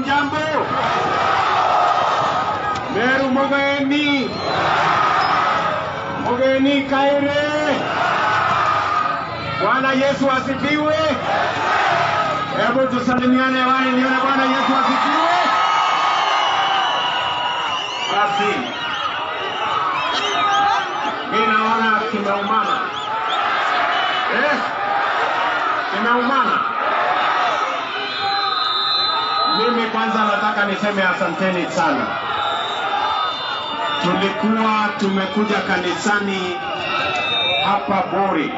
hamjambo? Meru Mogeni, Mogeni Kaire. Bwana Yesu asifiwe. Hebu tusalimiane hewani, nione Bwana Yesu asifiwe. Basi mi naona kimeumana, eh, kimeumana. Mimi kwanza nataka niseme asanteni sana. Tulikuwa tumekuja kanisani hapa Bori,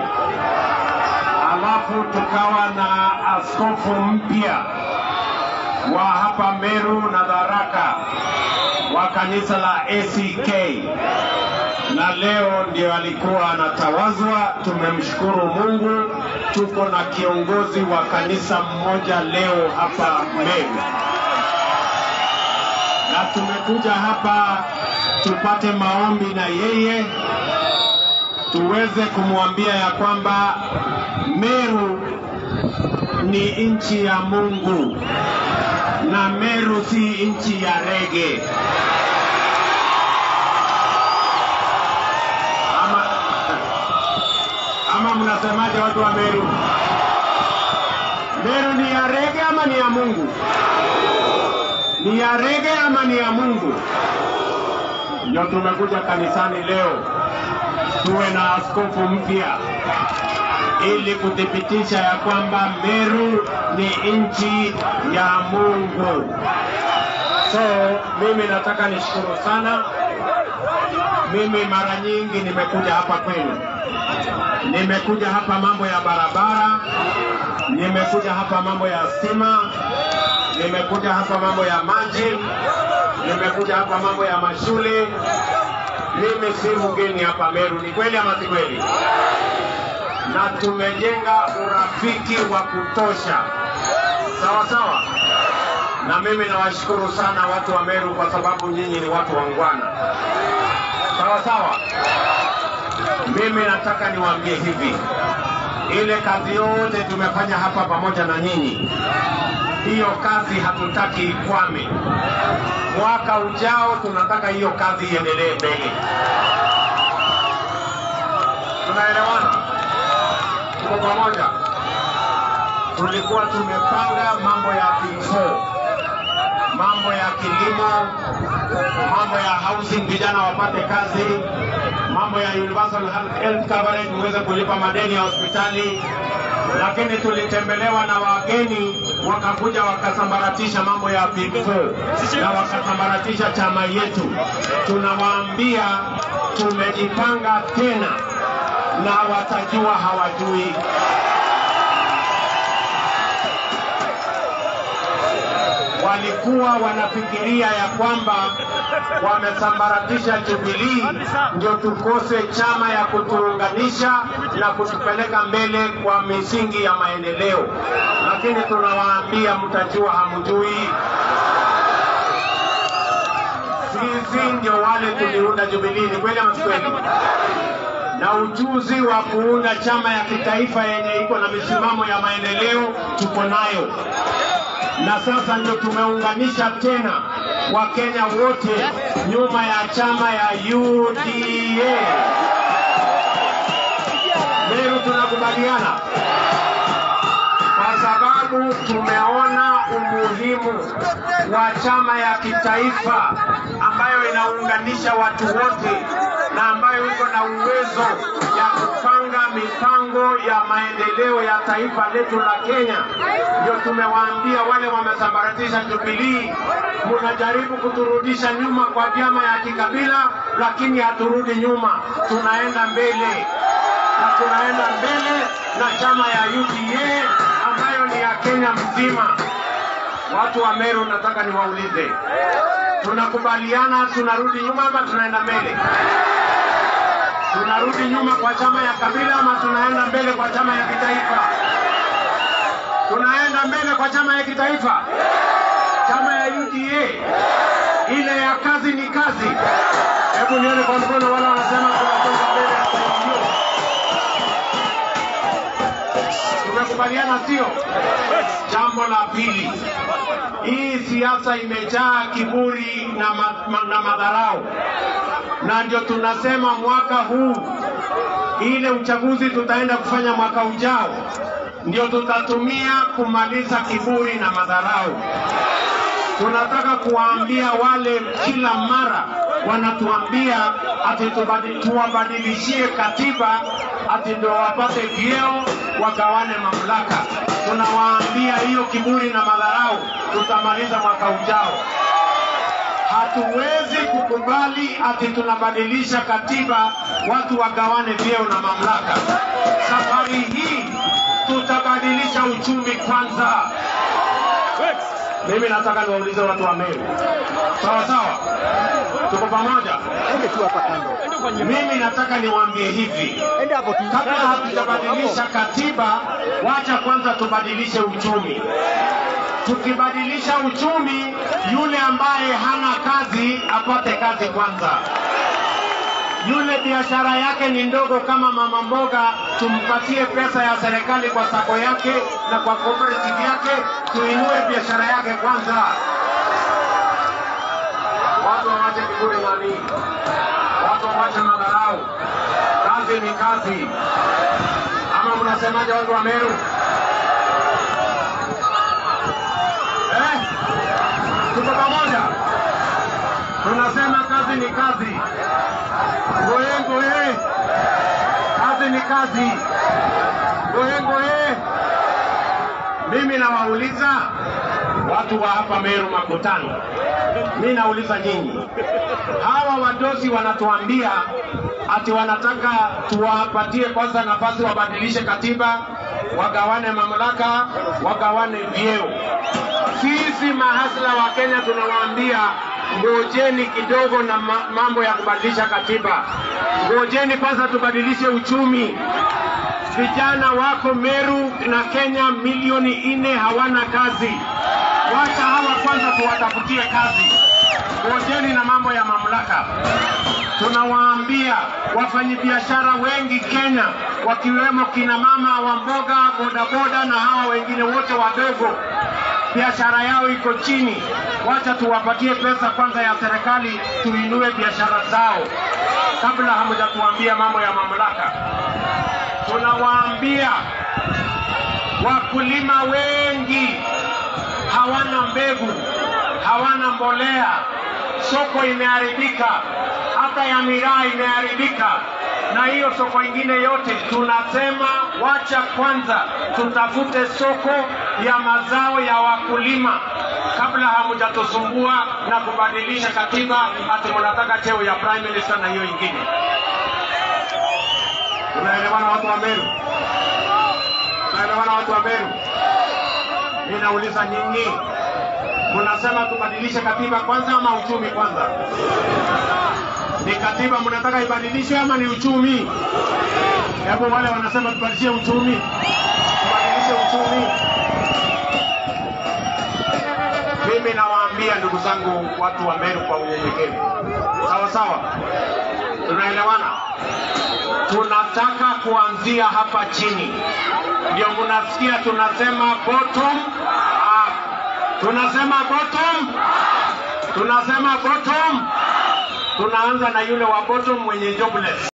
alafu tukawa na askofu mpya wa hapa Meru na Tharaka wa kanisa la ACK, na leo ndio alikuwa anatawazwa. Tumemshukuru Mungu, tuko na kiongozi wa kanisa mmoja leo hapa Meru, na tumekuja hapa tupate maombi na yeye tuweze kumwambia ya kwamba Meru ni nchi ya Mungu na Meru si nchi ya rege. Ama, ama mnasemaje watu wa Meru? Meru ni ya rege ama ni ya Mungu? Ni ya rege ama ni ya Mungu? Ndio tumekuja kanisani leo tuwe na askofu mpya ili kuthibitisha ya kwamba Meru ni nchi ya Mungu. So mimi nataka nishukuru sana. Mimi mara nyingi nimekuja hapa kwenu, nimekuja hapa mambo ya barabara, nimekuja hapa mambo ya stima, nimekuja hapa mambo ya maji, nimekuja hapa mambo ya mashule. Mimi si mgeni hapa Meru, ni kweli ama si kweli? Na tumejenga urafiki wa kutosha, sawa sawa. Na mimi nawashukuru sana watu wa Meru kwa sababu nyinyi ni watu wangwana, sawa sawa. Mimi nataka niwaambie hivi, ile kazi yote tumefanya hapa pamoja na nyinyi, hiyo kazi hatutaki ikwame. Mwaka ujao tunataka hiyo kazi iendelee mbele. Tunaelewana? Tuko pamoja? Tulikuwa tumepanga mambo ya P4, mambo ya kilimo, mambo ya housing, vijana wapate kazi, mambo ya universal health coverage, muweze kulipa madeni ya hospitali, lakini tulitembelewa na wageni wakakuja wakasambaratisha mambo ya P4 na wakasambaratisha chama yetu. Tunawaambia tumejipanga tena na watajua hawajui. Walikuwa wanafikiria ya kwamba wamesambaratisha Jubilii ndio tukose chama ya kutuunganisha na kutupeleka mbele kwa misingi ya maendeleo, lakini tunawaambia mtajua hamjui. Sisi ndio wale tuliunda Jubilii, ni kweli ama si kweli? na ujuzi wa kuunda chama ya kitaifa yenye iko na misimamo ya maendeleo tuko nayo, na sasa ndio tumeunganisha tena Wakenya wote nyuma ya chama ya UDA. Meru tunakubaliana kwa sababu tumeona umuhimu wa chama ya kitaifa ambayo inaunganisha watu wote na ambayo iko na uwezo ya kupanga mipango ya maendeleo ya taifa letu la Kenya. Ndio tumewaambia wale wamesambaratisha Jubilii, munajaribu kuturudisha nyuma kwa vyama ya kikabila, lakini haturudi nyuma, tunaenda mbele na tunaenda mbele na chama ya UDA ambayo ni ya Kenya mzima. Watu wa Meru, nataka niwaulize, tunakubaliana tunarudi nyuma ama tunaenda mbele? Tunarudi nyuma kwa chama ya kabila ama tunaenda mbele kwa chama ya kitaifa? Tunaenda mbele kwa chama ya kitaifa, chama ya UDA, ile ya kazi ni kazi. Hebu nione kwa mkono wala wanasema tunasonga mbele. Tumekubaliana. Tumekubaliana sio? Jambo la pili, hii siasa imejaa kiburi na, ma, ma, na madharau, na ndio tunasema mwaka huu ile uchaguzi tutaenda kufanya mwaka ujao ndio tutatumia kumaliza kiburi na madharau. Tunataka kuwaambia wale kila mara wanatuambia ati tubadi- tuwabadilishie katiba ati ndio wapate vyeo wagawane mamlaka. Tunawaambia hiyo kiburi na madharau tutamaliza mwaka ujao. Hatuwezi kukubali ati tunabadilisha katiba watu wagawane vyeo na mamlaka. Safari hii tutabadilisha uchumi kwanza. Mimi nataka niwaulize watu wa Meru, sawa sawa, tuko pamoja? Ende tu hapa kando. Mimi nataka niwaambie hivi, Ende hapo tu. kabla hatujabadilisha katiba, wacha kwanza tubadilishe uchumi. Tukibadilisha uchumi, yule ambaye hana kazi apate kazi kwanza. Yule biashara yake ni ndogo kama mama mboga, tumpatie pesa ya serikali kwa sako yake na kwa cooperative yake, tuinue biashara yake kwanza. Watu wawache kiburi nani, watu wawache madharau. Kazi ni kazi, ama mnasemaje watu wa Meru? Eh? Tuko pamoja, tunasema kazi ni kazi. Ngoye ngoye, kazi ni kazi. Ngoye ngoye. Mimi nawauliza watu wa hapa Meru Makutano, mi nauliza nyinyi, hawa wadosi wanatuambia ati wanataka tuwapatie kwanza nafasi wabadilishe katiba, wagawane mamlaka, wagawane vyeo. Sisi mahasla wa Kenya tunawaambia ngojeni kidogo na ma- mambo ya kubadilisha katiba, ngojeni kwanza tubadilishe uchumi. Vijana wako Meru na Kenya milioni nne hawana kazi. Wacha hawa kwanza tuwatafutie kazi, ngojeni na mambo ya mamlaka. Tunawaambia wafanyabiashara wengi Kenya, wakiwemo kina mama wa mboga, bodaboda na hawa wengine wote wadogo, biashara yao iko chini. Wacha tuwapatie pesa kwanza ya serikali, tuinue biashara zao kabla hamjatuambia mambo ya mamlaka. Tunawaambia wakulima wengi hawana mbegu, hawana mbolea, soko imeharibika, hata ya miraa imeharibika, na hiyo soko ingine yote. Tunasema wacha kwanza tutafute soko ya mazao ya wakulima kabla hamjatusumbua na kubadilisha katiba ati mnataka cheo ya prime minister na hiyo ingine. Tunaelewana watu wa Meru? Tunaelewana watu wa Meru? Ninauliza nyinyi, mnasema tubadilishe katiba kwanza ama uchumi kwanza? Ni katiba mnataka ibadilishwe ama ni uchumi? Hebu wale wanasema tubadilishe uchumi, tubadilishe uchumi. Mimi nawaambia ndugu zangu, watu wa Meru, kwa unyenyekevu, sawa sawa, tunaelewana? Tunataka kuanzia hapa chini, ndio mnasikia tunasema bottom up. Tunasema bottom, tunasema bottom. Tunaanza na yule wa bottom mwenye jobless.